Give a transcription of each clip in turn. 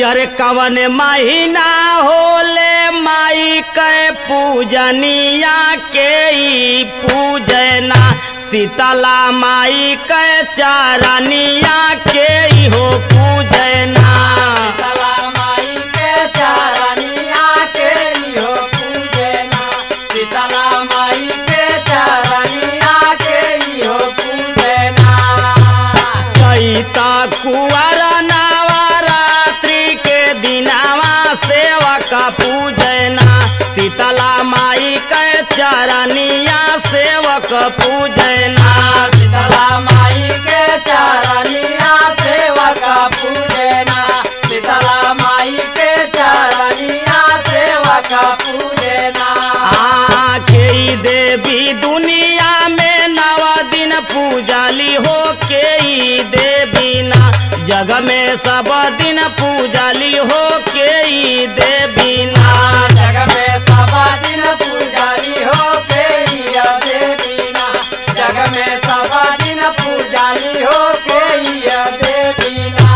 अरे कवन महीना होले माई के पूजनिया के ई पूजना शीतला माई के चारनिया के ई हो पूजना शीतला माई के चरनिया के इहो पूजना शीतला माई के चरनिया के इहो पूजना चैता कुंवर नवरात्रि के दिनावा सेवा का पूजना शीतला माई के चरनिया सेवक पूजना शीतला माई के चरनिया सेवक पूजना शीतला माई के चरनिया सेवक पूजना आखे देवी दुनिया में नव दिन पूजाली हो के ई देवी ना जग में सब दिन पूजाली हो के ई देवी ना जग में सब दिन पूजारी हो के हिया देवीना जग में सब दिन पूजारी हो के हिया देवीना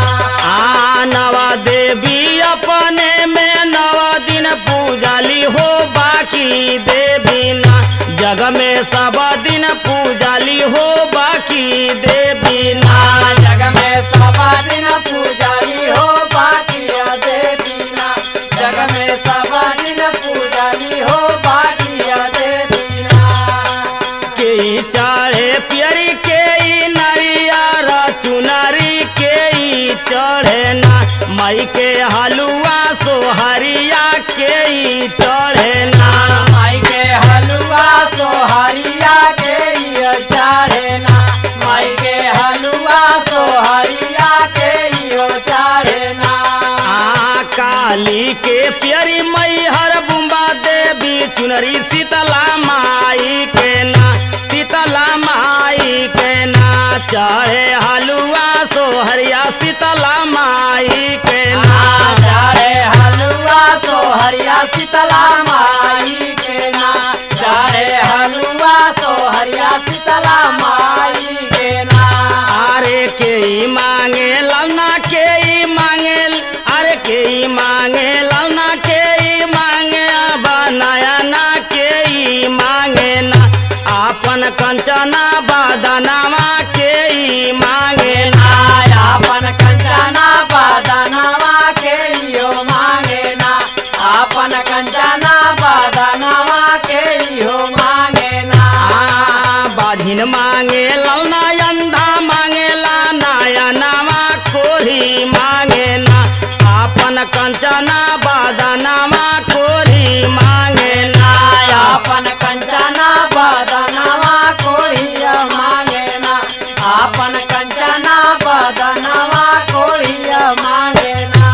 आ नवा देवी अपने में नव दिन पूजाली हो बाकी देवी ना जग में सब दिन पूजाली हो बाकी देवी ना जग में सब दिन पूजारी हो बाकी देवीना जग में सब दिन पूजारी हो बाकी देवीना के ई चढ़े पियरी के ई नरियर चुनरी के ई चढ़े ना माई के हलुआ सोहरिया के ई चढ़े ना माई के हलुआ सोहरिया के इयो चाढ़ेना माई के हलुआ सोहरिया के इयो चाढ़ेना आ काली के पियरी मई हर बुम्बा देवी चुनरी शीतला माई के ना शीतला माई के ना चढ़े हलुआ सोहरिया शीतला माई के ना चारे हलुआ सोहरिया शीतला माई के ना चारे हलुआ सोहरिया शीतला माई के ना अरे के ई मांगे ललना के ई मांगे अरे के ई मांगे ललना के ई मांगे बनाया ना के ई मांगे ना आपन कंचना बदनामा के ई मांगे ना आपन कंचना बदनवा के इहो मांगे ना आपन कंचना बदनवा के इहो मांगे ना आ बाझिन मांगे ललना अंधा मांगे ला नायनामा कोरी मांगे ना आपन कंचना बदनामा कोरी मांगे ना आपन कंचना बदनवा कोरिया मांगे ना आपन कंचना बदनवा कोरिया मांगे ना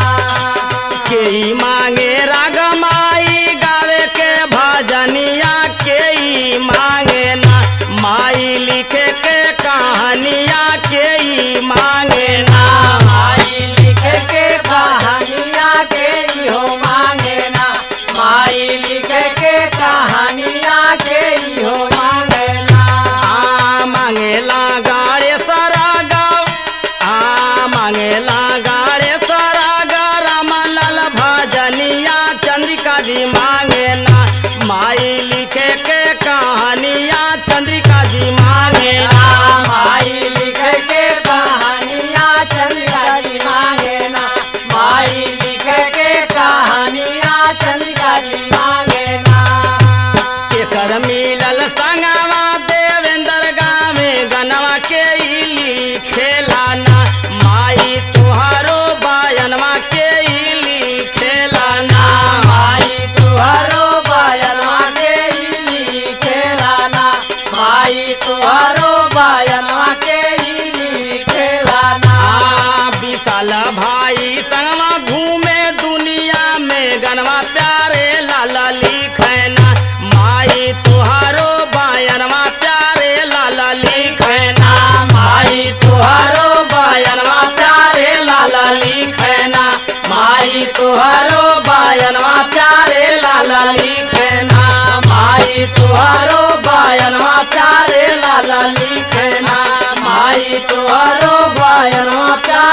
के ई मांगे राग माई गावे के भजनिया के ई मांगे ना माई लिखे के कहानिया के ई मांगे ना माई लिख के कहानिया के इहो मांगे ना माई लिख के कहानिया के इहो मांगे ना आ मांगेला गाड़े सारा गाँव आ मांगेला गाड़े सारा गाराम लाल भजनिया चंद्रिका जी मांगे ना माई लिखे के कहानिया चंद्रिका जी मांगे ना माई लिख के कहानिया चंद्रिका जी मांगे ना माई लिख के कहानिया चंद्रिका जी मांगे ना केकर मिलल संगवा देवेंद्र गावे गनवा के इली खेलाना माई तुहारो बायनवा के इली खेलाना माई तुहरो बायनवा के इली खेलाना माई तुहरो बायनवा के इली खेलाना आ विशाल भाई संगवा घूमे दुनिया में गनवा प्यारे लाला लिखना माई तुहारो बायनवा प्यारे लाला लिखना माई तुहरो बायनवा प्यारे लाला लिखना माई तुहरो बायनवा प्यारे लाला लिखना माई तुहरो बायनवा प्यारे लाला लिखना माई तुहरो बायनवा प्यारे